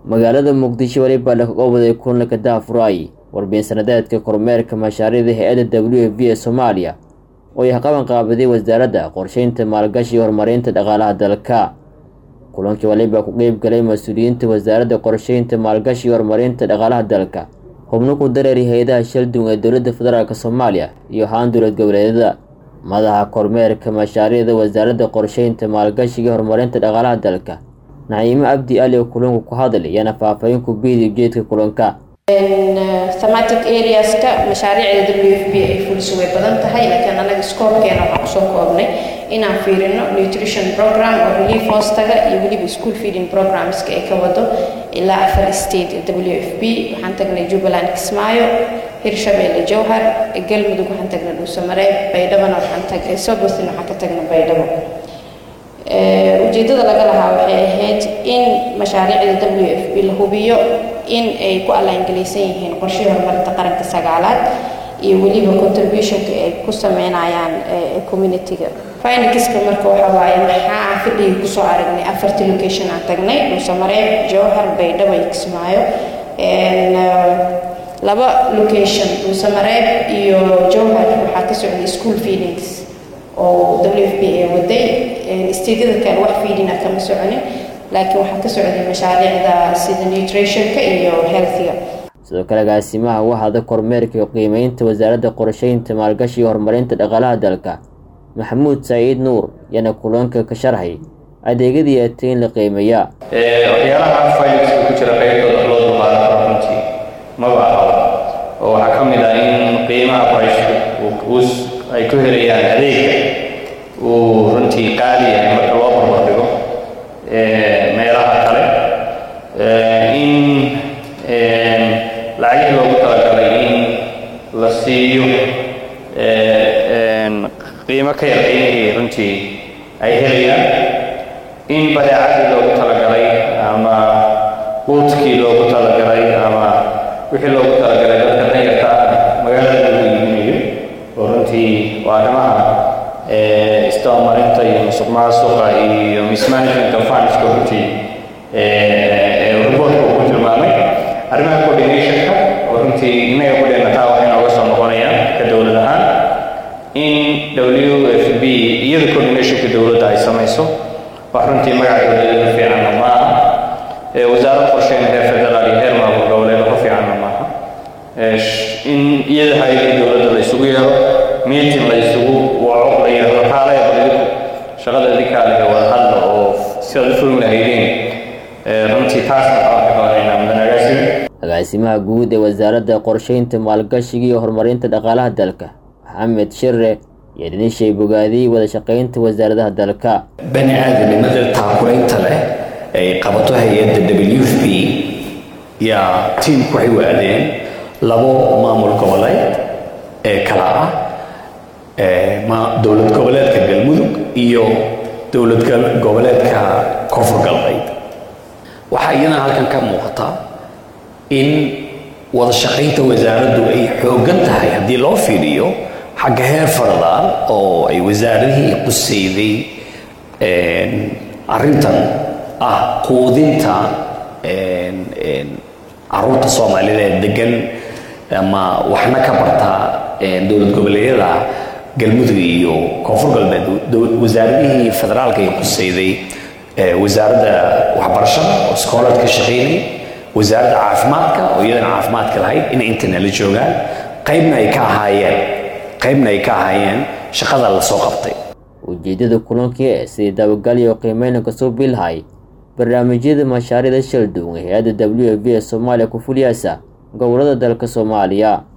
magaalada muqdisho weliba laga waday kulanka daafuraay warbixin sanadeedka kormeerka mashaariicda hay-adda w f b ee soomaaliya oo ay qaban qaabaday wasaaradda qorsheynta maalgashi iyo horumarinta dhaqaalaha dalka kulankii waliba ku qeyb galay mas-uuliyiinta wasaaradda qorsheynta maalgashi iyo horumarinta dhaqaalaha dalka xubno ku dareeri hay-adaha shaldun ee dowladda federaalk soomaaliya iyo haan dowlad goboleedyada madaxa kormeerka mashaariicda wasaaradda qorsheynta maalgashiga iyo horumarinta dhaqaalaha dalka naciimo abdi ali oo kulanku ku hadlay ayaana faahfaahin ku biiday ujeedka kulanka thematic areaska mashaariicda w f b ay fuliso way badan tahay laakiin anaga scoobkeena waxaan kusoo koobnay inaan fiirino nutrition program oo relief hoostaga iyo weliba school feeding programska ay ka wado ilaa afar state w f b waxaan tagnay jubbaland kismaayo hirshabeelle jowhar galmudug waxaan tagnay dhuusamareeb baydhabana waxaan tagnay sobotin waxaan ka tagnay baydhabo ujeedada laga lahaa waxay ahayd in mashaariicda w f b la hubiyo in ay ku allaangelaysan yihiin qorshihii horumarinta qaranka sagaalaad iyo weliba contributionka ay ku sameynayaan communityga finankiska marka waxa waaye maxaa fadhigii kusoo aragnay afartii location aan tagnay dhuusamareeb jowhar baydhabo iyo kismaayo laba location dhuusamareeb iyo jowhar waxaa ka socday school feedings oo w f b ee waday stadyada kale wax feedina kama soconin laakiin waxaa ka socday mashaariicda sida nutritionka iyo healthiga sidoo kale agaasimaha waxaada kormeerka iyo qiimeynta wasaaradda qorsheynta maalgashi iyo horumarinta dhaqaalaha dalka maxamuud saciid nuur yana kulanka ka sharxay adeegyadii atay in la qiimeeyaa waxyaalaha finanska ku jira qaybtooda loo dulqaadan karo runtii maba ahaba oo waxaa ka mid ah in qiimaha qorayshka ay ku helayaan adeegga uu runtii qaali yahay marka loo barbardhigo meelaha kale in lacagihii loogu talagalay in la siiyo qiimo ka yar qiimihii runtii ay helayaan in badeecadii loogu talagalay ama quudkii loogu talagalay ama wixii loogu talagalay dadka danyarta ah magaalada lagu iibinayo oo runtii waa arrimaha istabamarinta iyo musuq maasuqa iyo mismanagement of fundska runtii reportka uu ku tilmaamay arrimaha coordinationka oo runtii innaga kudheena taa waxay nooga soo noqonayaan ka dowlad ahaan in w f b iyada coordinationka dowladda ay samayso wax runtii magaca dowladeeda fiicanna ma aha wasaarad qorsheyn heer federaal iyo heer maamul goboleed ku fiicanna maaha in iyada hay-adii dowladda la isugu yeero meeting la isugu waco la yidhahdo kaalaya balidiku shaqada idinkaa lehe wada hadla oo sidaad u fulmi lahaydeen runtii taasna waxaan ka qabanaynaa mudan agaasime agaasimaha guud ee wasaaradda qorsheynta maalgashiga iyo horumarinta dhaqaalaha dalka maxamed shire iyo dhinishay bogaadiyey wada shaqaynta wasaaradaha dalka bani aadamnimada taakulaynta leh ay qabato hay-adda w f b yaa tiimku waxay waadeen labo maamul goboleed ee kala ah dowlad goboleedka galmudug iyo dowlad goboleedka koonfur galbeed waxaa iyadana halkan ka muuqata in wada shaqaynta wasaaraddu ay xooggan tahay haddii loo fiiriyo xagga heer federal oo ay wasaaradihii qusayday arrintan ah quudinta caruurta soomaalida ee degan ama waxna ka barta dowlad goboleedyada galmudug iyo koonfur galbeed wasaaradihii federaalka ay qusayday wasaaradda waxbarashada oo iskoolaad ka shaqaynay wasaaradda caafimaadka oo iyadana caafimaadka lahayd inay intana la joogaan qaybna ay ka ahaayeen qaybna ay ka ahaayeen shaqada la soo qabtay ujeedada kulankii ee sidii dabagal iyo qiimeyna kasoo bilhay barnaamijyada mashaariicda shalduun ee hay-adda w f b ee soomaaliya ku fuliyaasa gobolada dalka soomaaliya